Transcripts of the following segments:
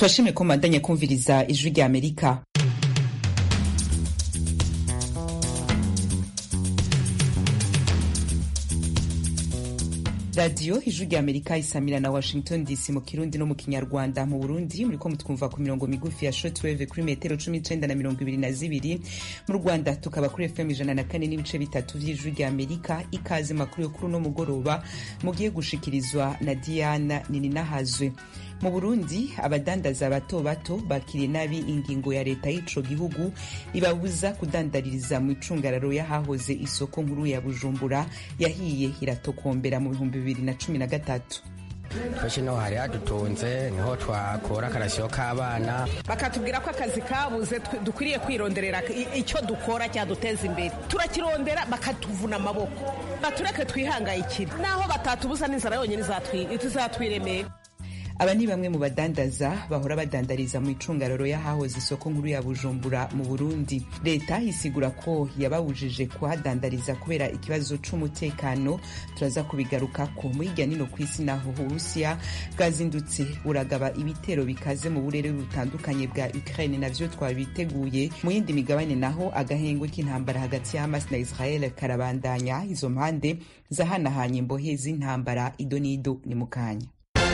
turashimye ko mubandanya kumviriza ijwi rya amerika radiyo ijwi rya amerika isamira na washington dc mu kirundi no mu kinyarwanda mu burundi muriko mutwumva ku mirongo migufi ya shortwave kuri metero cumi n'icenda na mirongo ibiri na zibiri mu rwanda tukaba kuri fm ijana na kane n'ibice bitatu vy'ijwi rya amerika ikaze makuru yo kuri uno mugoroba mugiye gushikirizwa na diana nininahazwe mu burundi abadandaza bato bato bakiriye nabi ingingo ya leta y'ico gihugu ibabuza kudandaririza mu icungararo y'ahahoze isoko nkuru ya bujumbura yahiye iratokombera mu bihumbi bibiri na cumi na gatatu twese no hari hadutunze niho twakura akarasiyo k'abana bakatubwira ko akazi kabuze dukwiriye kwironderera icyo dukora cyaduteza imbere turakirondera bakatuvuna amaboko batureke twihangayikire naho batatubuza n'inzara yonyine izatwiremera aba ni bamwe mu badandaza bahora badandariza mu icungararo y'ahahoze isoko nkuru ya bujumbura mu burundi leta isigura ko yababujije kuhadandariza kubera ikibazo c'umutekano turaza kubigarukako mu hirya nino ku isi naho uburusiya bwazindutse buragaba ibitero bikaze mu burere butandukanye bwa ukraine navyo twabiteguye mu yindi migabane naho agahengwe k'intambara hagati ya hamas na israel karabandanya izo mpande zahanahanye imbohe z'intambara ido n'ido ni mu kanya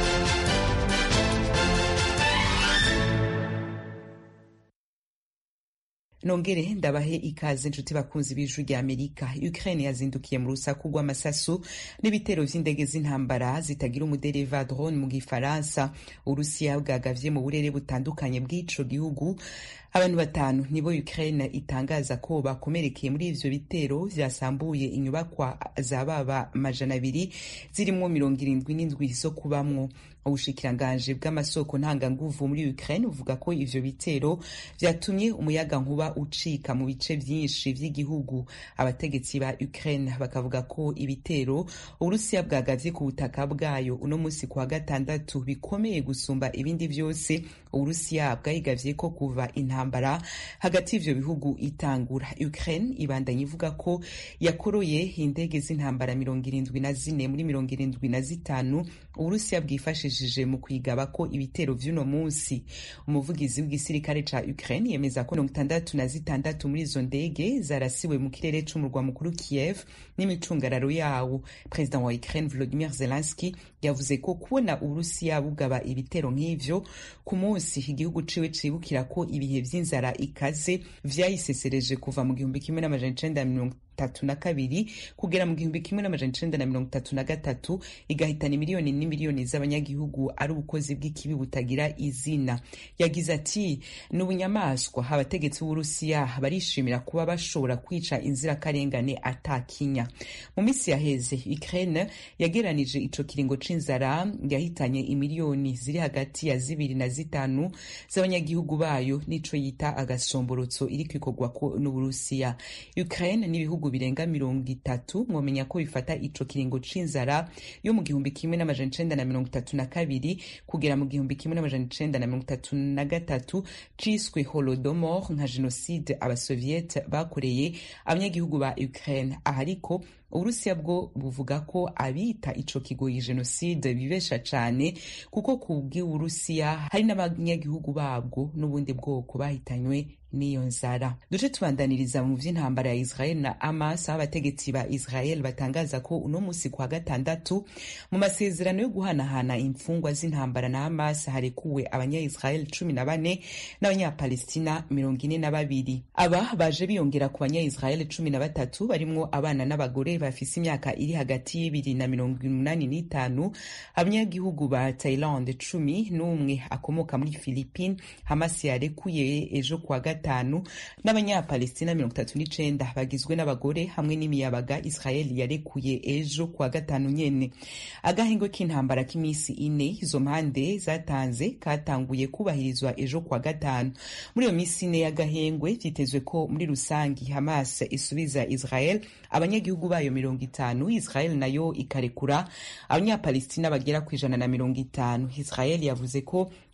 nongere ndabahe ikaze inshuti bakunzi b'ijwi rya amerika ukraine yazindukiye mu rusaku rw'amasasu n'ibitero vy'indege z'intambara zitagira umudereva drone mu gifaransa urusiya bwagavye mu burere butandukanye bw'ico gihugu abantu batanu nibo ukraine itangaza ko bakomerekeye muri ivyo bitero vyasambuye inyubakwa za baba majana abiri zirimwo mirongo irindwi n'indwi zo kubamwo ubushikiranganji bw'amasoko ntanganguvu muri Ukraine buvuga ko ivyo bitero vyatumye umuyaga nkuba ucika mu bice vyinshi vy'igihugu abategetsi ba Ukraine bakavuga ko ibitero uburusiya bwagavye ku butaka bwayo uno musi kwa gatandatu bikomeye gusumba ibindi vyose uburusiya bwayigavye ko kuva intambara hagati y'ivyo bihugu itangura Ukraine ibandanya ivuga ko yakoroye indege z'intambara mirongo irindwi na zine muri mirongo irindwi na zitanu uburusiya bwifashishije mu kwigaba ko ibitero vy'uno munsi umuvugizi w'igisirikare ca Ukraine yemeza ko mirongo itandatu na zitandatu muri izo ndege zarasiwe mu kirere c'umurwa mukuru Kiev n'imicungararo yawo perezida wa Ukraine Volodymyr Zelensky yavuze ko kubona uburusiya bugaba ibitero nk'ivyo ku munsi igihugu ciwe cibukira ko ibihe vy'inzara ikaze vyayisesereje kuva mu gihumbi kimwe n'amajana icenda mirongo tatu na kabiri kugera mu gihumbi kimwe n'amajana icenda na mirongo itatu na gatatu igahitana imiliyoni n'imiliyoni z'abanyagihugu ari ubukozi bw'ikibi butagira izina yagize ati ni ubunyamaswa abategetsi b'uburusiya barishimira kuba bashobora kwica inzirakarengane atakinya mu minsi yaheze ukraine yageranije ico kiringo c'inzara yahitanye imiliyoni ziri hagati ya zibiri na zitanu z'abanyagihugu bayo n'ico yita agasomborotso iriko ikorwako n'uburusiya ukraine n'ibihugu birenga mirongo itatu mwomenya ko bifata ico kiringo c'inzara yo mu gihumbi kimwe n'amajana icenda na mirongo itatu na kabiri kugera mu gihumbi kimwe n'amajana icenda na mirongo itatu na gatatu ciswe holodomor nka jenoside abasoviete bakoreye abanyagihugu ba ukraine aha ariko uburusiya bwo buvuga ko abita ico kigoyi jenoside bibesha cane kuko ku bw'uburusiya hari n'abanyagihugu babwo n'ubundi bwoko bahitanywe n'iyo nzara duce tubandaniriza mu vy'intambara ya israel na hamas aho abategetsi ba israel batangaza ko uno musi kwa gatandatu mu masezerano yo guhanahana imfungwa z'intambara na hamas harekuwe abanya-israel cumi na bane n'abanyapalestina mirongo ine na babiri aba baje biyongera ku banya-israel cumi na batatu barimwo abana n'abagore bafise imyaka iri hagati y'ibiri na mirongo umunani n'itanu abanyagihugu ba thailand cumi n'umwe akomoka muri philippine hamas yarekuye ejo kwa gatanu n'abanyapalestina mirongo itatu n'icenda bagizwe n'abagore hamwe n'imiyabaga israel yarekuye ejo kwa gatanu nyene agahengwe k'intambara k'iminsi ine izo mpande zatanze katanguye kubahirizwa ejo kwa gatanu muri iyo minsi ine y'agahengwe vyitezwe ko muri rusangi hamas isubiza israel abanyagihugu bayo mirongo itanu israel nayo ikarekura abanyapalestina bagera ku ijana na mirongo itanu israel yavuze ko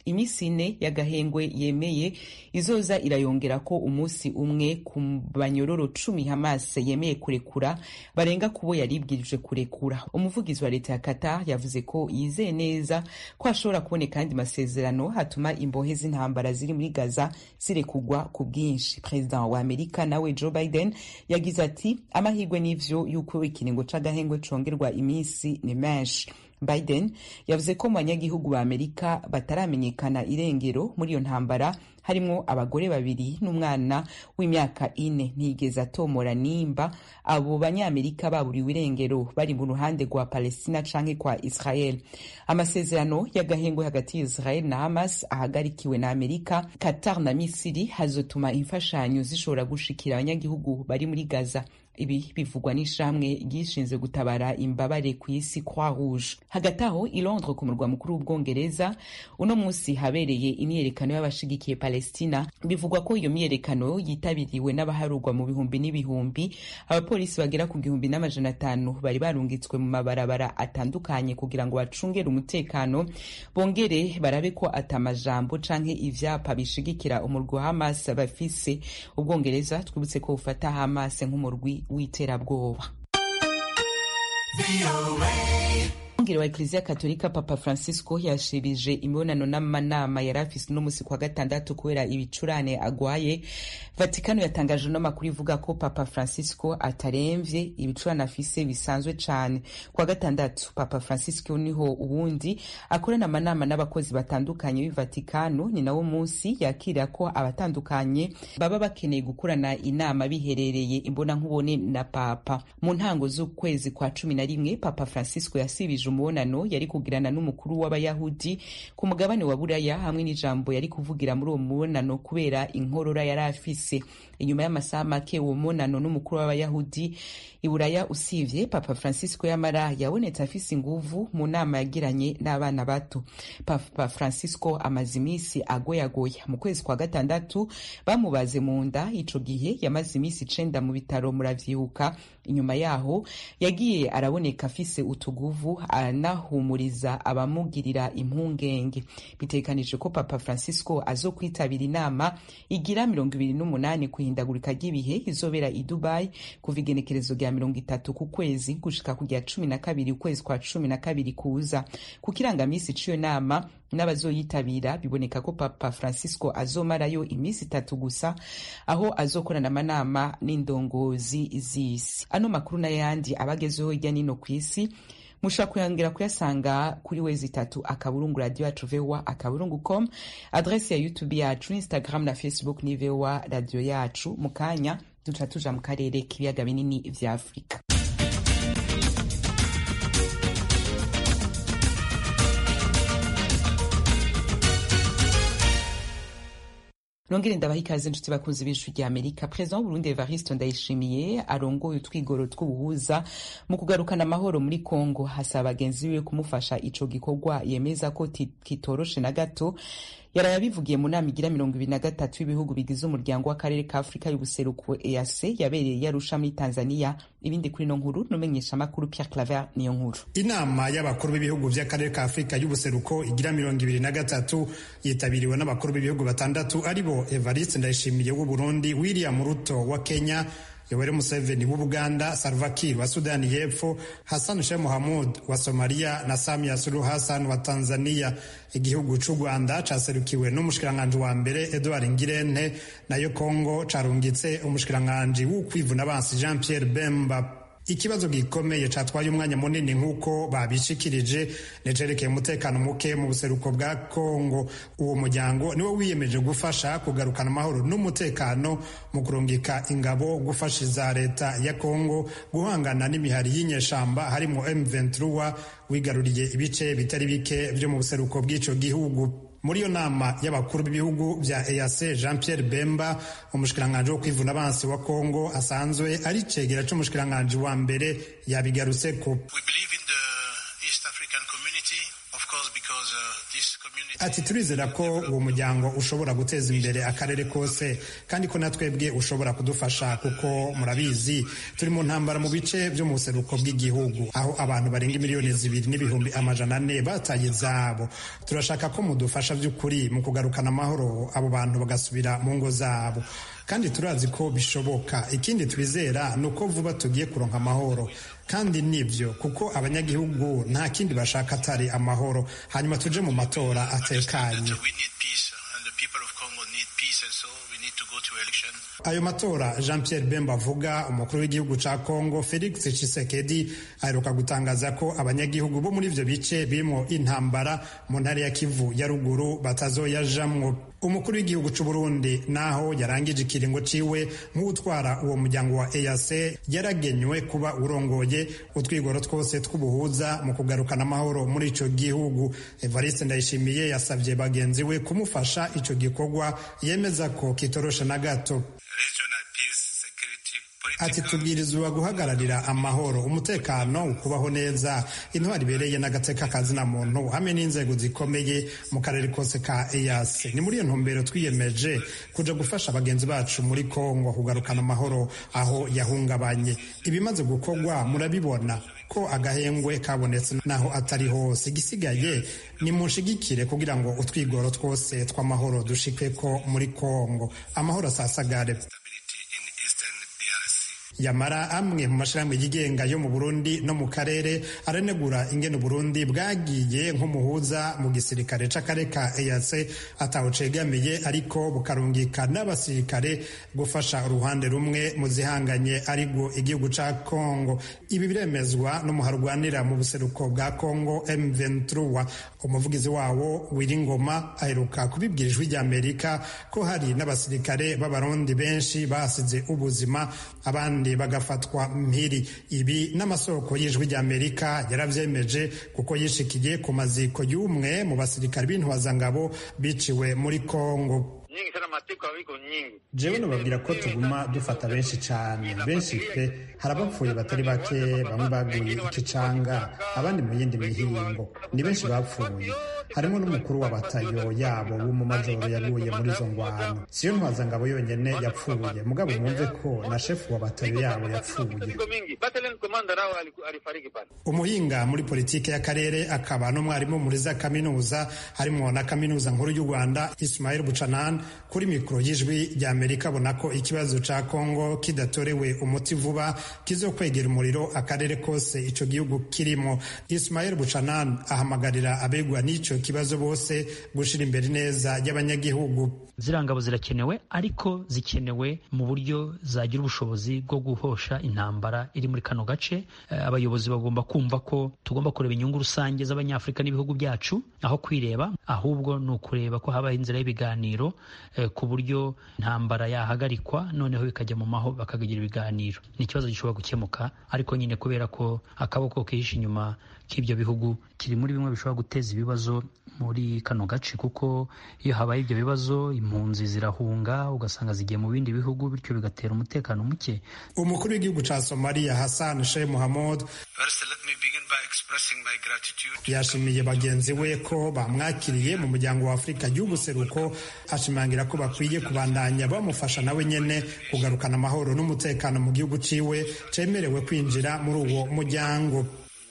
iminsi ine y'agahengwe yemeye izoza irayongera ko umunsi umwe ku banyororo cumi hamas yemeye kurekura barenga kubo yaribwirije kurekura umuvugizi wa leta ya qatar yavuze ko yizeye neza ko hashobora kuboneka andi masezerano hatuma imbohe z'intambara ziri muri gaza zirekugwa ku bwinshi perezida wa amerika nawe joe biden yagize ati amahirwe n'ivyo y'uko ikiringo c'agahengwe congerwa iminsi ni menshi biden yavuze ko mu banyagihugu ba amerika bataramenyekana irengero muri iyo ntambara harimwo abagore babiri n'umwana w'imyaka ine ntiyigeze atomora nimba abo banyamerika baburiwe irengero bari mu ruhande rwa palestina canke kwa israel amasezerano y'agahengwe hagati ya israel na hamas ahagarikiwe na amerika qatar na misiri hazotuma imfashanyo zishobora gushikira abanyagihugu bari muri gaza ibi bivugwa n'ishamwe ryishinzwe gutabara imbabare ku isi croix rouge hagati aho i londres ku murwa mukuru w'ubwongereza uno munsi habereye imyiyerekano y'abashigikiye palestina bivugwa ko iyo myiyerekano yitabiriwe n'abaharurwa mu bihumbi n'ibihumbi abapolisi bagera ku gihumbi n'amajana atanu bari barungitswe mu mabarabara atandukanye kugira ngo bacungere umutekano bongere barabe ko atamajambo canke ivyapa bishigikira umurwi wa hamas bafise ubwongereza twibutse ko bufata hamas nk'umurwi w'iterabwoba umwungere wa ekleziya katolika papa francisco yashirije imibonano n'amanama yari afise uno musi kwa gatandatu kubera ibicurane agwaye vatikano yatangaje no makuru ivuga ko papa francisco ataremvye ibicurane afise bisanzwe cane kwa gatandatu papa francisco niho ubundi akorana amanama n'abakozi batandukanye b'ivatikano ni nawo munsi yakira ko abatandukanye baba bakeneye gukorana inama biherereye imbona nkubone na papa mu ntango z'ukwezi kwa cumi na rimwe papa francisco yasibije umubonano yari kugirana n'umukuru w'abayahudi ku mugabane wa buraya hamwe n'ijambo yari kuvugira muri uwo mubonano kubera inkorora yari afise inyuma y'amasaha make uwo mubonano n'umukuru w'abayahudi i buraya usivye papa francisco yamara yabonetse afise inguvu mu nama yagiranye n'abana bato papa francisco amaze iminsi agoyagoya mu kwezi kwa gatandatu bamubaze mu nda ico gihe yamaze iminsi icenda mu bitaro muravyibuka inyuma yaho yagiye araboneka afise utuguvu anahumuriza abamugirira impungenge bitekanije ko papa francisco azokwitabira inama igira mirongo ibiri n'umunani kuhindagurika ry'ibihe izobera i dubai kuva igenekerezo rya mirongo itatu ku kwezi gushika ku rya cumi na kabiri ukwezi kwa cumi na kabiri kuza ku kirangamisi c'iyo nama n'abazoyitabira biboneka ko papa francisco azomarayo iminsi itatu gusa aho azokorana amanama n'indongozi z'isi ano makuru n'ayandi abagezeho hirya nino ku isi mushobora kuyongera kuyasanga kuri wezi itatu akaburungu radio yacu voa akaburungu com adresi ya youtube yacu instagram na facebook ni voa radio yacu mu kanya duca tuja mu karere k'ibiyaga binini vya afurika nongere ndabaha ikaze inshuti bakunzi b'ijwi rya amerika perezida w'uburundi evariste ndayishimiye arongoye utwigoro tw'ubuhuza mu kugarukana amahoro muri kongo hasaba bagenzi biwe kumufasha ico gikorwa yemeza ko kitoroshe na gato yaraye abivugiye mu nama igira mirongo ibiri na gatatu y'ibihugu bigize umuryango w'akarere ka afurika y'ubuseruko eac yabereye yarusha muri tanzania ibindi kuri no nkuru numenyesha amakuru pierre claver niyo nkuru inama y'abakuru b'ibihugu vy'akarere ka afurika y'ubuseruko igira mirongo ibiri na gatatu yitabiriwe n'abakuru b'ibihugu batandatu aribo evariste ndayishimiye w'uburundi william ruto wa kenya yoweri museveni w'ubuganda salva kiir wa sudani y'epfo hassan sheikh mohamud wa somaliya na samia suluhu hassan wa tanzania igihugu c'u rwanda caserukiwe n'umushikiranganji wa mbere edward ngirente nayo kongo carungitse umushikiranganji w'ukwivuna bansi jean pierre bemba ikibazo gikomeye catwaye umwanya munini nk'uko babishikirije nicerekeye umutekano muke mu buseruko bwa kongo uwo muryango niwo wiyemeje gufasha kugarukana amahoro n'umutekano mu kurungika ingabo gufasha iza leta ya kongo guhangana n'imihari y'inyeshamba harimo m23 wigaruriye ibice bitari bike vyo mu buseruko bw'ico gihugu muri iyo nama y'abakuru b'ibihugu vya EAC Jean Pierre Bemba umushikiranganji wo kwivuna abansi wa Kongo asanzwe ari cegera c'umushikiranganji wa mbere yabigarutseko ati turizera ko uwo muryango ushobora guteza imbere akarere kose kandi ko natwebwe ushobora kudufasha kuko murabizi turi mu ntambara mu bice byo mu buseruko bw'igihugu aho abantu barenga miliyoni zibiri n'ibihumbi amajana ane bataye izabo turashaka ko mudufasha by'ukuri mu kugarukana amahoro abo bantu bagasubira mu ngo zabo kandi turazi ko bishoboka ikindi twizera ni uko vuba tugiye kuronka amahoro kandi nibyo kuko abanyagihugu nta kindi bashaka atari amahoro hanyuma tuje mu matora atekanye ayo matora jean pierre bemba avuga umukuru w'igihugu ca congo felix tshisekedi aheruka gutangaza ko abanyagihugu bo muri ivyo bice birimo intambara mu ntara ya kivu ya ruguru batazoyajamwo umukuru w'igihugu c'uburundi naho yarangije ikiringo ciwe nk'utwara uwo muryango wa eac yaragenywe kuba urongoye utwigoro twose tw'ubuhuza mu kugarukana amahoro muri ico gihugu evariste ndayishimiye yasabye bagenzi we kumufasha ico gikorwa yemeza ko kitoroshe na gato ati tubwirizwa guhagararira amahoro umutekano ukubaho neza intwari ibereye n'agateka kazina muntu hamwe n'inzego zikomeye mu karere kose ka EAC ni muri iyo ntumbero twiyemeje kuja gufasha bagenzi bacu muri Kongo kugarukana amahoro aho yahungabanye ibimaze gukorwa murabibona ko agahengwe kabonetse naho atari hose igisigaye ni munshigikire kugira ngo utwigoro twose tw'amahoro dushikwe ko muri Kongo amahoro asasagare yamara amwe mu mashirahamwe yigenga yo mu Burundi no mu karere aranegura ingene Burundi bwagiye nk'umuhuza mu gisirikare c'akare ka EAC atawucegamiye ariko bukarungika n'abasirikare gufasha uruhande rumwe mu zihanganye aribwo igihugu ca Congo ibi biremezwa n'umuharwanira mu buseruko bwa Congo M23 umuvugizi wawo Wiringoma aheruka kubibwira ijwi ry'Amerika ko hari n'abasirikare b'abarundi benshi basize ubuzima abandi bagafatwa mpiri ibi n'amasoko y'ijwi ry'amerika yaravyemeje kuko yishikiye ku maziko y'umwe mu basirikare b'intwazangabo biciwe muri kongo jewe nababwira ko tuguma dufata benshi cane benshi pe hari abapfuye batari bake bamwe baguye ikicanga abandi mu yindi mihingo ni benshi bapfuye harimo n'umukuru wa batayo yabo w'umumajoro yaguye muri izo ngwano siyo ntwazangabo yonyene yapfuye mugabo mwumve ko na shefu wa batayo yabo yapfuye umuhinga muri politike y'akarere akaba n'umwarimu muri za kaminuza harimo na kaminuza nkuru y'u rwanda ismail bucanan kuri mikoro y'ijwi rya amerika abona ko ikibazo ca kongo kidatorewe umuti vuba kizokwegera umuriro akarere kose ico gihugu kirimo ismail bucanan ahamagarira abegwa n'ico kibazo bose gushira imbere neza y'abanyagihugu ziriya ngabo zirakenewe ariko zikenewe mu buryo zagira ubushobozi bwo guhosha intambara iri muri kano gace abayobozi bagomba kumva ko tugomba kureba inyungu rusange z'abanyafurika n'ibihugu byacu aho kwireba ahubwo ni ukureba ko habaho inzira y'ibiganiro ku buryo intambara yahagarikwa noneho bikajya mu maho bakagira ibiganiro ni ikibazo gishobora gukemuka ariko nyine kubera ko akaboko kihishe inyuma k'ibyo bihugu kiri muri bimwe bishobora guteza ibibazo muri kano gace kuko iyo habaye ibyo bibazo impunzi zirahunga ugasanga zigiye mu bindi bihugu bityo bigatera umutekano muke umukuru w'igihugu ca somaliya hassan sheikh mohamud yashimiye bagenzi we ko bamwakiriye mu muryango wa afurika y'ubuseruko ashimangira ko bakwiye kubandanya bamufasha nawe nyene kugarukana amahoro n'umutekano mu gihugu ciwe cemerewe kwinjira muri uwo muryango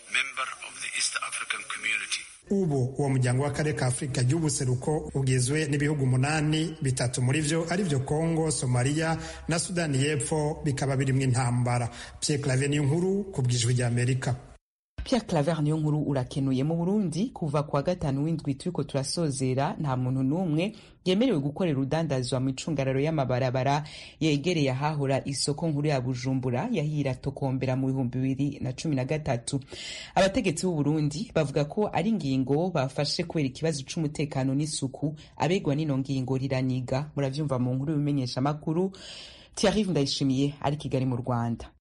ubu uwo muryango w'akarere ka afurika y'ubuseruko ugizwe n'ibihugu umunani bitatu muri vyo ari vyo kongo somaliya na sudani y'epfo bikaba birimwo intambara pierre clave niyo nkuru ku bwijwi rya amerika Pierre Claver niyo nkuru urakenuye mu Burundi kuva kwa gatanu w'indwi turiko turasozera nta muntu n'umwe yemerewe gukorera urudandazwa mu icungararo y'amabarabara yegereye ahahora isoko nkuru ya Bujumbura yahira tokombera mu bihumbi bibiri na cumi na gatatu abategetsi b'u Burundi bavuga ko ari ingingo bafashe kubera ikibazo c'umutekano n'isuku abegwa n'ino ngingo riraniga muravyumva mu nkuru y'ubimenyesha makuru Thierry Ndayishimiye ari Kigali mu Rwanda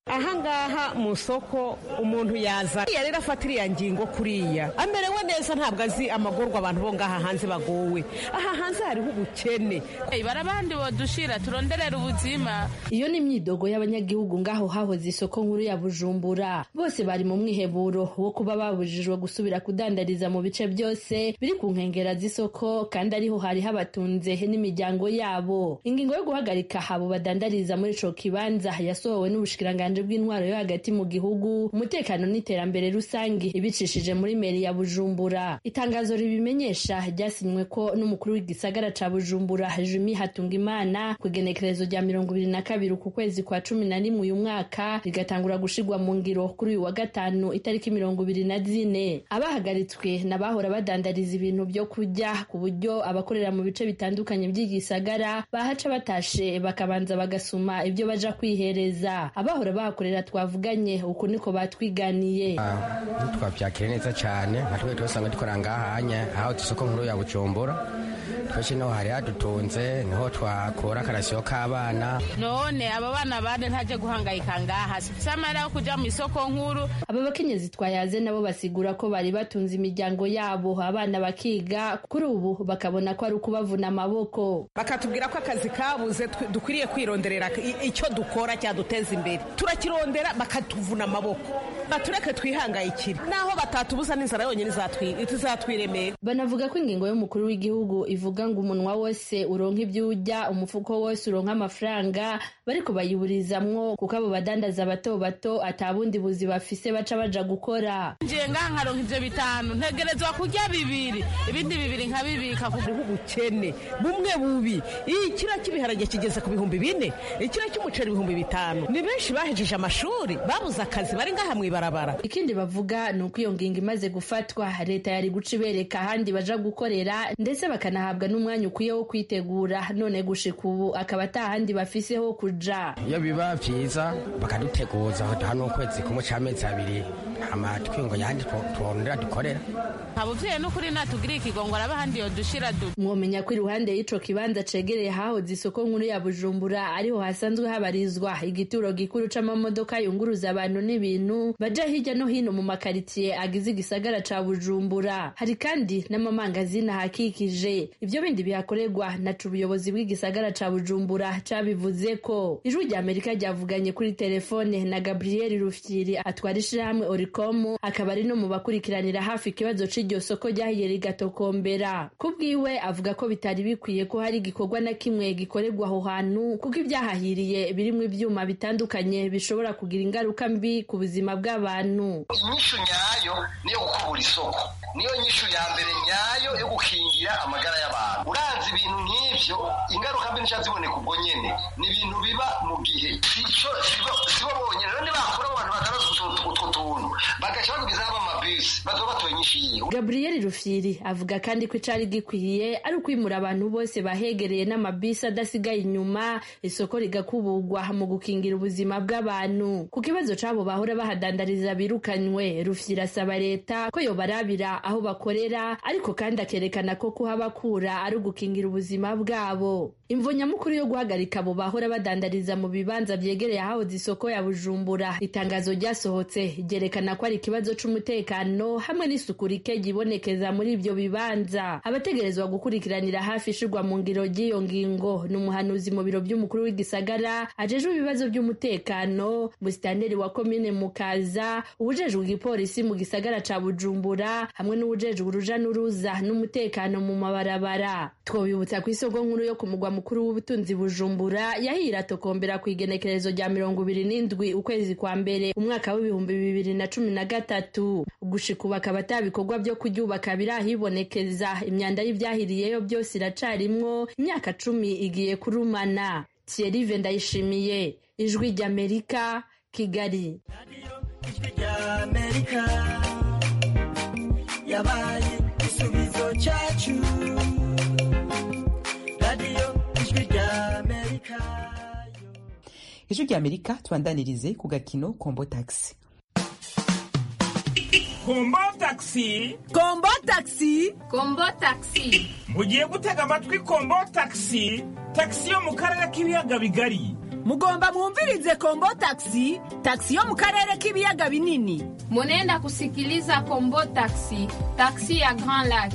ahangaha mu isoko umuntu yaza rero afata iriya ngingo kuriya amerewe neza ntabwo azi amagorwa abantu bo ngaha hanze bagowe aha hanze hariho ubukene barabandi bodushira turonderera ubuzima iyo ni imyidogo y'abanyagihugu ngaho hahoze isoko nkuru ya bujumbura bose bari mu mwiheburo wo kuba babujijwe gusubira kudandariza mu bice byose biri ku nkengera z'isoko kandi ariho hari habatunze n'imiryango yabo ingingo yo guhagarika abo badandariza muri ico kibanza yasohowe n'ubushikiranganji bw'intwaro yo hagati mu gihugu umutekano n'iterambere rusange ibicishije muri meri ya bujumbura itangazo ribimenyesha ryasinywe ko n'umukuru w'igisagara ca bujumbura jumi hatungimana ku igenekerezo rya mirongo ibiri na kabiri ku kwezi kwa cumi na rimwe uyu mwaka rigatangura gushirwa mu ngiro kuri uyu wa gatanu itariki mirongo ibiri na zine abahagaritswe n'abahora badandariza ibintu byo kurya ku buryo abakorera mu bice bitandukanye by'igisagara bahaca batashe bakabanza bagasuma ibyo baja kwihereza abahora bahakorera twavuganye uku niko batwiganiye twabyakira neza cyane nka twe twasanga dukora ngahanya aho isoko nkuru ya bujumbura twese niho hari hadutunze niho twakura akarasiyo k'abana none aba bana bane ntaje guhangayika ngaha sifise amahera yo kuja mu isoko nkuru aba bakenyezi twayaze nabo basigura ko bari batunze imiryango yabo abana bakiga kuri ubu bakabona ko ari ukubavuna amaboko bakatubwira ko akazi kabuze dukwiriye kwironderera icyo dukora cyaduteza imbere turakirondera bakatuvuna amaboko batureke twihangayikire naho batatubuza n'inzara yonyine izatwiremera banavuga ko ingingo y'umukuru w'igihugu ivuga ngo umunwa wose uronka ibyo urya umufuko wose uronka amafaranga bariko bayiburizamwo kuko abo badandaza bato bato atabundi buzi bafise baca baja gukora ngiye ngaha nkaronka ivyo bitanu ntegerezwa kurya bibiri ibindi bibiri nkabibika hariho ubukene bumwe bubi ikiro cy'ibiharage kigeze ku bihumbi bine ikiro cy'umuceri ibihumbi bitanu ni benshi bahejeje amashuri babuze akazi bari ngaha mw'ibarabara ikindi bavuga ni uko iyo ngingo imaze gufatwa leta yari guca ibereka ahandi baja gukorera ndetse bakanahabwa n'umwanya ukwiye wo kwitegura none gushika ubu akaba atahandi bafise ho kuja iyo biba vyiza bakaduteguza hano ukwezi kumwe c'amezi abiri hama twingo yandi turondera dukorera abuvyeyi n'ukuri natugiriye ikigongo araba ahandi yodushira du mwomenya ko iruhande y'ico kibanza cegereye hahoze isoko nkuru ya bujumbura ariho hasanzwe habarizwa igituro gikuru c'amamodoka yunguruza abantu n'ibintu baja hirya no hino mu makaritiye agize igisagara ca bujumbura hari kandi n'amamangazini ahakikije ivyo bindi bihakorerwa naca ubuyobozi bw'igisagara ca bujumbura cabivuze ko ijwi rya amerika ryavuganye kuri telefone na gabriel rufyiri atwara ishirahamwe oricom akaba ari no mu bakurikiranira hafi ikibazo c'iryo soko ryahiye rigatokombera ku bwiwe avuga ko bitari bikwiye ko hari igikorwa na kimwe gikorerwa aho hantu kuko ibyahahiriye birimwo ivyuma bitandukanye bishobora kugira ingaruka mbi ku buzima bw'abantu inyishu nyayo niyo gukubura isoko niyo nyishu ya mbere nyayo yo gukingira amagara y'abantu uranze ibintu nk'ivyo ingaruka mbi nica ziboneka ubwo nyene ni ibintu biba mu gihe sico sibo bonyene rero nibakura abo bantu batarazi utwo tuntu bagaca bagwizaho amabisi bazoba batoye inyishu yiwe gabriel rufyiri avuga kandi ko icari gikwiye ari ukwimura abantu bose bahegereye n'amabisi adasigaye inyuma isoko rigakuburwa mu gukingira ubuzima bw'abantu ku kibazo c'abo bahora bahadandariza birukanywe rufyiri asaba leta ko yobarabira aho bakorera ariko kandi akerekana ko kuhabakura ari ugukingira ubuzima bwabo imvo nyamukuru yo guhagarika abo bahora badandariza mu bibanza vyegereye ahahoze isoko ya bujumbura itangazo ryasohotse ryerekana ko ari ikibazo c'umutekano hamwe n'isuku rike ryibonekeza muri ivyo bibanza abategerezwa gukurikiranira hafi ishirwa mu ngiro ry'iyo ngingo ni umuhanuzi mu biro vy'umukuru w'igisagara ajejwe ibibazo vy'umutekano musitanteri wa komine mukaza uwujejwe igipolisi mu gisagara ca bujumbura hamwe n'uwujejwe uruja n'uruza n'umutekano mu mabarabara twobibutsa ku isoko nkuru yo ku mugwa mukuru w'ubutunzi bujumbura yahiye iratokombera ku igenekerezo rya mirongo ibiri n'indwi ukwezi kwa mbere umwaka w'ibihumbi bibiri na cumi na gatatu gushika ubu akaba ata bikorwa vyo kuryubaka birahibonekeza imyanda y'ivyahiriyeyo byose iracarimwo imyaka cumi igiye kurumana thierry ndayishimiye ijwi ry'amerika kigali yabaye igisubizo cyacu radiyo ijwi ry'amerika ijwi ry'amerika tubandanirize ku gakino kombo taxi kombo taxi kombo taxi kombo taxi mugiye gutega amatwi kombo taxi taxi yo mu karere k'ibiyaga bigari mugomba mwumvirize kombo taxi taxi yo mu karere k'ibiyaga binini munenda kusikiliza kombo taxi taxi ya grand lac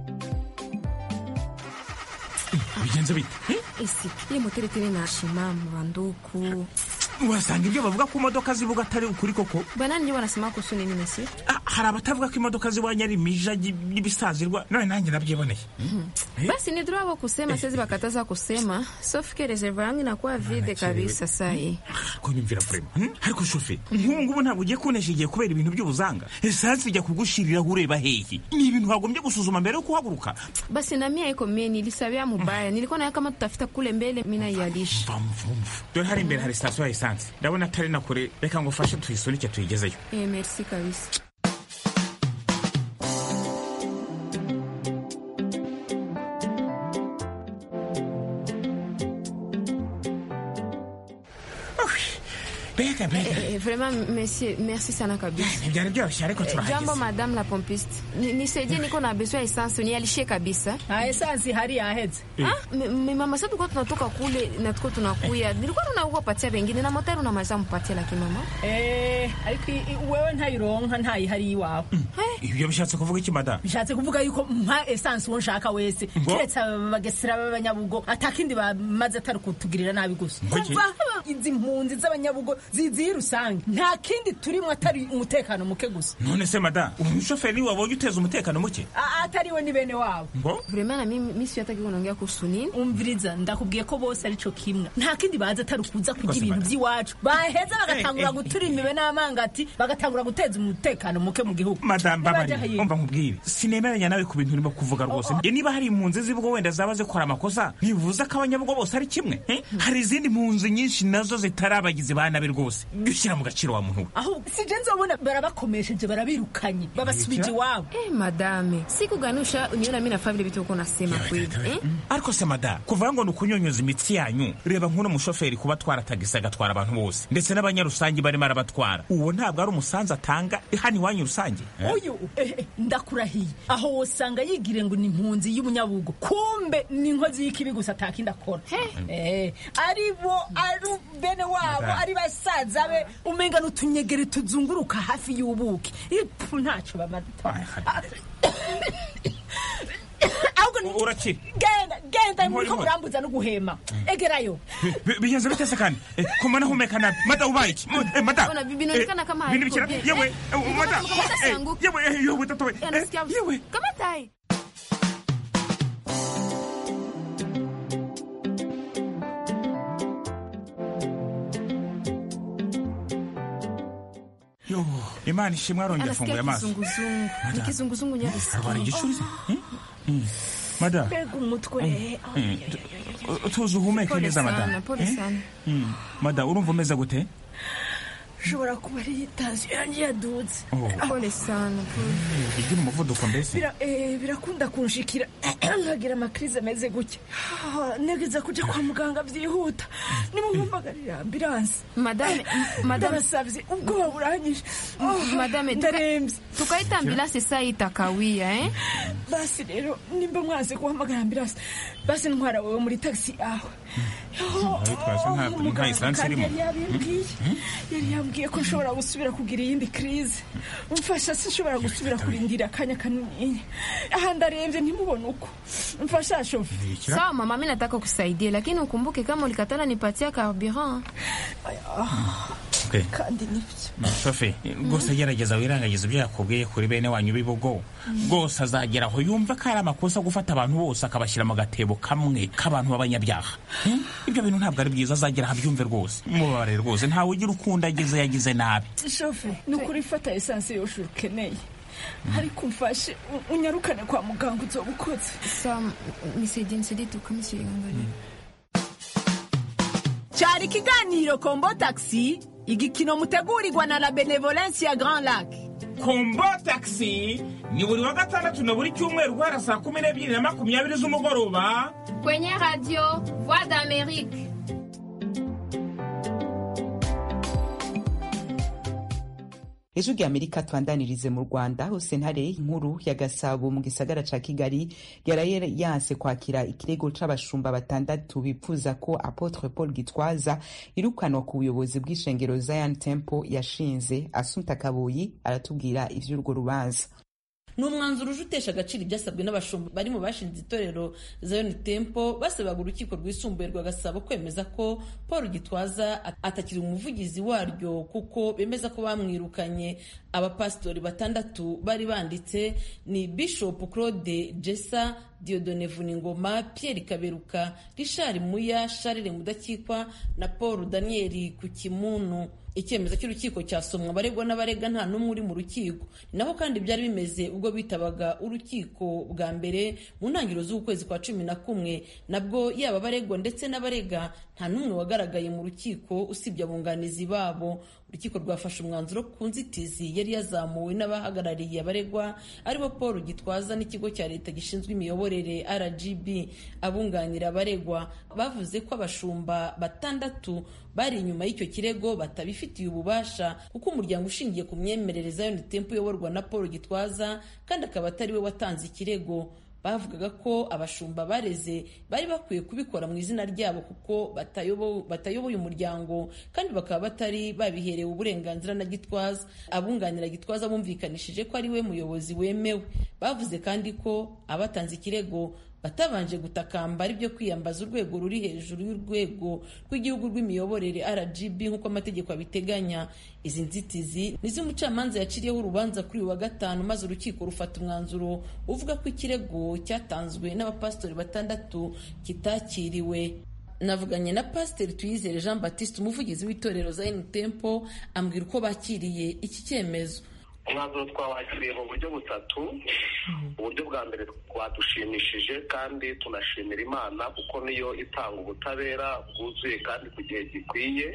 bigenze bite ese iyi moteri turi nashima mu banduku wasanga ibyo bavuga ko imodoka zivuga atari ukuri koko banani ndio wanasema kuhusu nini mesi Ah, hari abatavuga ko imodoka ziwanya ari imija y'ibisazirwa none nanjye nabyiboneye basi ni droit wao kusema siwezi wakataza kusema sauf que reservoir yangu inakuwa vide kabisa sai ko nyumvira vrema hmm? ariko shofe nk'ubu ngubu ntabwo ugiye kunesha igihe kubera ibintu by'ubuzanga esansi ijya kugushiriraho ureba hehe ni ibintu wagombye gusuzuma mbere yo kuhaguruka basi na mia iko mie nilisabia mubaya nilikuwa nawe kama tutafita kule mbele mina ialisha dore hari imbere hari sitasiyo ya esansi ndabona atari na kure reka ngo ufashe tuyisunike tuyigezeyo eh, merci kabisa mbega mbega Eh, eh, vraiment monsieur merci sana kabisa ntibyari byoroshye ariko Eh, jambo turahageze madame la pompiste Ni- nisaidie niko na besoin ya essence nialishie kabisa na esansi hari yaheze Ah, me- me- mama sasa tulikuwa tunatoka kule na tuko tunakuya nilikuwa naua patia wengine na motari unamaliza mpatia lakini mama Eh, ariko i- i- wewe ntayironka ntayihari iwawe ibyo bishatse kuvuga iki mada bishatse kuvuga yuko mpa esansi uwo nshaka wese Ngo? keretse abagesera b'abanyabugo atakindi bamaze atari kutugirira nabi gusa Ngo iki? kuva izi mpunzi z'abanyabugo ziziye rusange nta kindi turimo atari umutekano muke gusa none se mada ubu umushoferi wabonye uteza umutekano muke A- atariwe ni bene wabo ngo vraiment na mimi mimi siyataki kunaongea kuhusu nini umviriza ndakubwiye ko bose arico kimwe nta kindi bazi atari ukuza kurya Rwose ibintu bada. by'iwacu baheza bagatangura Eh, eh, gutura imibe n'amangati bagatangura guteza umutekano muke mu gihugu madamu Nibaje babari hayi- umva nkubwire sinemeranya nawe ku bintu urimo kuvuga rwose Ye, niba hari impunzi zibwo wenda zaba zikora amakosa ntibivuze ko abanyabugo bose ari kimwe eh? hari izindi mpunzi nyinshi nazo zitari abagizi ba nabi rwose jya ushyira mu gaciro wa muntu we aho sije nzobona barabakomesheje barabirukanye babasubije iwabo eh madame sikuganusha uniona mimi nafaa vile vitu uko nasema kweli eh ariko se mada kuvuga ngo ni ukunyunyuza imitsi yanyu reba nk'uno mushoferi kuba atwara tagisi agatwara abantu bose ndetse n'abanyarusange barimo arabatwara uwo ntabwo ari umusanzu atanga hano iwanyu rusange eh? uyu eh, eh, ndakurahiye aho wosanga yigire ngo ni impunzi y'umunyabugo kumbe ni inkozi y'ikibi gusa atakindi akora Eh, ari bo ari bene wabo Madame. ari basaza be umenga n'utunyegeri tuzunguruka hafi y'ubuki ipfu ntacyo bamaze ahubwo ni urakira genda genda Nkori, muriko nkori. murambuza no guhema egerayo Bi- bigenze bite se kandi Eh, ko mbona humeka nabi mada ubaye iki Mu- eh, mada Ona, bi- binaonekana Eh, kama bindi haiko bikira bien. yewe Eh, eh, mbona mada kama hata Eh, sianguki? yewe eh, yewe tatowe Eh, nasikia yewe kama tai yo imana ishimwe arongera anasikia afunguye amaso kizunguzungu ni kizunguzungu arwara nyarisikia igicuri se Eh? Mm. mada mbega umutwe Eh, tu- tuzi uhumeke pole neza mada sana pole Eh? sana Mm. mada urumva umeze gute ushobora kuba ari tansiyo yanjye yadutse Oh. pole sana pole igira umuvuduko mbese Bira- eh, birakunda kunshikira nkagira amakirize ameze gutya Ah, negeza kuja kwa muganga byihuta nimumpamagarira ambiransi madame madame ndabasavye ubwoba buranyishe Ah, madame tuka- ndarembye tukaita ambulansi saa itakawia eh basi rero nimba mwanze guhamagara ambiransi basi ntwara wewe muri tagisi yawe Ayitwaje nta- nta Muganga esansi kandi irimo. yari yabimbwiye yari yambwiye ko nshobora gusubira kugira iyindi kirize mfasha sinshobora gusubira kurindira akanya kanini aha ndarembye ntimubone uko mfasha shofe sawa mama mi nataka kusaidia lakini ukumbuke kama ulikatala nipatia carburant Okay. kandi nibyo shofe rwose gerageza wirangagiza ibyo yakubwiye kuri bene wanyu b'ibugo rwose azagera aho yumva ko ari amakosa gufata abantu bose akabashyira mu gatebo kamwe k'abantu b'abanyabyaha Hmm? ibyo bintu ntabwo ari byiza azagera aho abyumve rwose mubabare rwose ntawe ugira ukundi ageze yagize nabi shofe ni ukuri fata esansi yose ukeneye ariko umfashe u- unyarukane kwa muganga uzoba ukoze sawa nisaidie nisaidie tu kama siangalia cyari ikiganiro kombo taxi igikino mutegurirwa na la benevolence ya grand lac kombo taxi ni buri wa gatandatu na buri cyumweru guhera saa kumi n'ebyiri na makumyabiri z'umugoroba kwenye radio voix d'amerique ejo rya amerika twandanirize mu rwanda hose ntare nkuru ya gasabo mu gisagara ca kigali yaraye yanse kwakira ikirego c'abashumba batandatu bipfuza ko apotre paul gitwaza irukanwa ku buyobozi bw'ishengero zion temple yashinze asumta kabuyi aratubwira ivy'urwo rubanza ni umwanzuro uje utesha agaciro ibyasabwe n'abashumba bari mu bashinze itorero Zion Temple basabaga urukiko rwisumbuye rwa Gasabo kwemeza ko Paul Gitwaza atakiri umuvugizi waryo kuko bemeza ko bamwirukanye abapasitori batandatu bari banditse ni Bishop Claude Jessa Diodone Vuningoma Pierre Kaberuka Richard Muya Charles Mudakikwa na Paul Daniel Kukimunu icyemezo cy'urukiko cyasomwa abaregwa n'abarega nta n'umwe uri mu rukiko ni naho kandi byari bimeze ubwo bitabaga urukiko bwa mbere mu ntangiriro z'ukwezi kwa cumi na kumwe nabwo yaba abaregwa ndetse n'abarega nta n'umwe wagaragaye mu rukiko usibye abunganizi babo urukiko rwafashe umwanzuro ku nzitizi yari yazamuwe n'abahagarariye abaregwa aribo paul gitwaza n'ikigo cya leta gishinzwe imiyoborere rgb abunganira abaregwa bavuze ko abashumba batandatu bari inyuma y'icyo kirego batabifitiye ububasha kuko umuryango ushingiye ku myemerere Zion Temple uyoborwa na Paul Gitwaza kandi akaba atari we watanze ikirego bavugaga ko abashumba bareze bari bakwiye kubikora mu izina ryabo kuko batayoboye umuryango kandi bakaba batari babiherewe uburenganzira na gitwaza abunganira gitwaza bumvikanishije ko ari we muyobozi wemewe bavuze kandi ko abatanze ikirego batabanje gutakamba ari byo kwiyambaza urwego ruri hejuru y'urwego rw'igihugu rw'imiyoborere rgb nk'uko amategeko abiteganya izi nzitizi nizo umucamanza yaciriyeho urubanza kuri uyu wa gatanu maze urukiko rufata umwanzuro uvuga ko ikirego cyatanzwe n'abapasitori batandatu kitakiriwe navuganye na pasiteri tuyizere jean baptiste umuvugizi w'itorero za temple ambwira uko bakiriye iki cyemezo umwanzuro twawakiriye mu buryo butatu uburyo bwa mbere twadushimishije kandi tunashimira imana kuko niyo itanga ubutabera bwuzuye kandi ku gihe gikwiye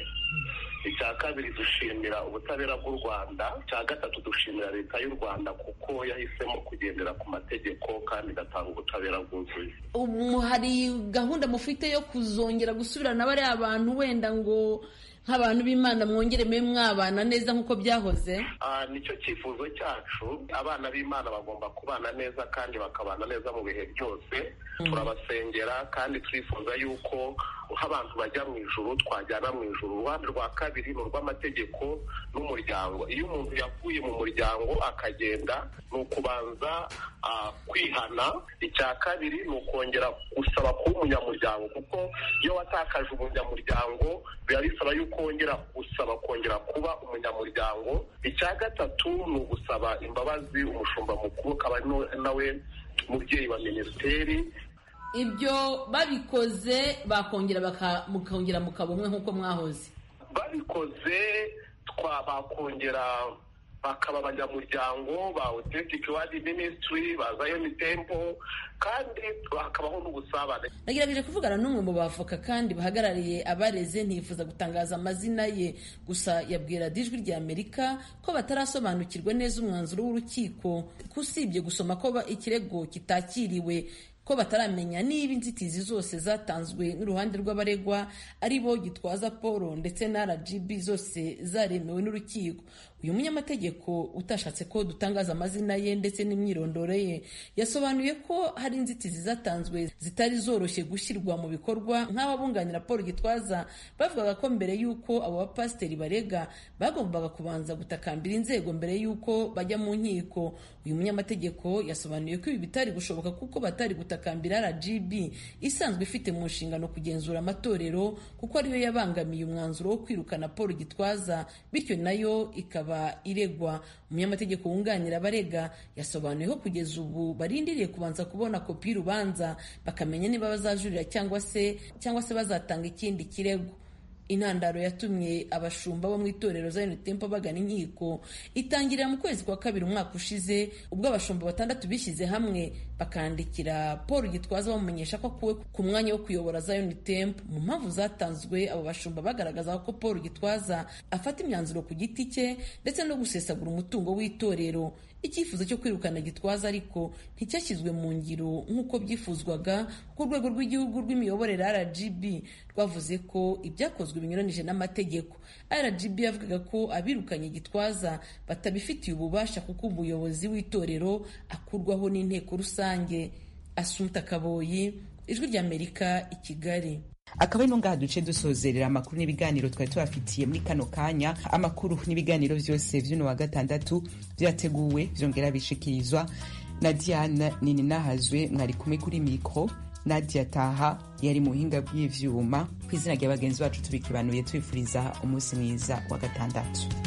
icya kabiri dushimira ubutabera bw'u rwanda icya gatatu dushimira leta y'u rwanda kuko yahisemo kugendera ku mategeko kandi igatanga ubutabera bwuzuye ubu hari gahunda mufite yo kuzongera gusubirana bariya abantu wenda ngo nk'abantu b'imana mwongere mube mwabana neza nk'uko byahoze nicyo cyifuzo cyacu abana b'imana bagomba kubana neza kandi bakabana neza mu bihe byose turabasengera kandi turifuza yuko nk'abantu bajya mu ijuru twajyana mu ijuru uruhande rwa kabiri ni urw'amategeko n'umuryango iyo umuntu yavuye mu muryango akagenda ni ukubanza kwihana icya kabiri ni ukongera gusaba kuba umunyamuryango kuko iyo watakaje umunyamuryango biba bisaba yuko wongera gusaba kongera kuba umunyamuryango icya gatatu ni ugusaba imbabazi umushumba mukuru akaba nawe mubyeyi wa minisiteri ibyo babikoze bakongera mukongera mukaba umwe nk'uko mwahoze babikoze bakongera bakaba abanyamuryango ba authentic word ministry ba zion temple kandi hakabaho n'ubusabane nagerageje kuvugana n'umwe mu bavoka kandi bahagarariye abareze ntifuza gutangaza amazina ye gusa yabwira ijwi rya amerika ko batarasobanukirwa neza umwanzuro w'urukiko ko usibye gusoma ko ikirego kitakiriwe ko bataramenya niba inzitizi zose zatanzwe n'uruhande rw'abaregwa ari bo gitwaza paul ndetse na rgb zose zaremewe n'urukiko uyu munyamategeko utashatse ko dutangaza amazina ye ndetse n'imyirondoro ye yasobanuye ko hari inzitizi zatanzwe zitari zoroshye gushyirwa mu bikorwa nk'ababunganira paul gitwaza bavugaga ko mbere y'uko abo bapasiteri barega bagombaga kubanza gutakambira inzego mbere y'uko bajya mu nkiko uyu munyamategeko yasobanuye ko ibi bitari gushoboka kuko batari gutakambira rgb isanzwe ifite mu nshingano kugenzura amatorero kuko ariyo yabangamiye umwanzuro wo kwirukana paul gitwaza bityo nayo ikaba iregwa umunyamategeko wunganira abarega yasobanuye ko kugeza ubu barindiriye kubanza kubona kopi y'urubanza bakamenya niba bazajurira cyangwa se cyangwa se bazatanga ikindi kirego intandaro yatumye abashumba bo mu itorero Zion Temple bagana inkiko itangirira mu kwezi kwa kabiri umwaka ushize ubwo abashumba batandatu bishyize hamwe bakandikira Paul Gitwaza bamumenyesha ko akuwe ku mwanya wo kuyobora Zion Temple mu mpamvu zatanzwe abo bashumba bagaragaza ko Paul Gitwaza afata imyanzuro ku giti cye ndetse no gusesagura umutungo w'itorero icyifuzo cyo kwirukana gitwaza ariko nticyashyizwe mu ngiro nk'uko byifuzwaga kuko urwego rw'igihugu rw'imiyoborere rgb rwavuze ko ibyakozwe byakozwe binyuranije n'amategeko rgb yavugaga ko abirukanye gitwaza batabifitiye ububasha kuko umuyobozi w'itorero akurwaho n'inteko rusange asumta kaboyi ijwi ry'amerika i kigali akaba ari ngaha duce dusozerera amakuru n'ibiganiro twari tubafitiye muri kano kanya amakuru n'ibiganiro byose vy'uno wa gatandatu vyateguwe vyongera bishikirizwa na diane nininahazwe mwari kumwe kuri mikro nadia taha yari mu buhinga bw'ivyuma ku izina rya bagenzi bacu tubikibanuye tubifuriza umunsi mwiza wa gatandatu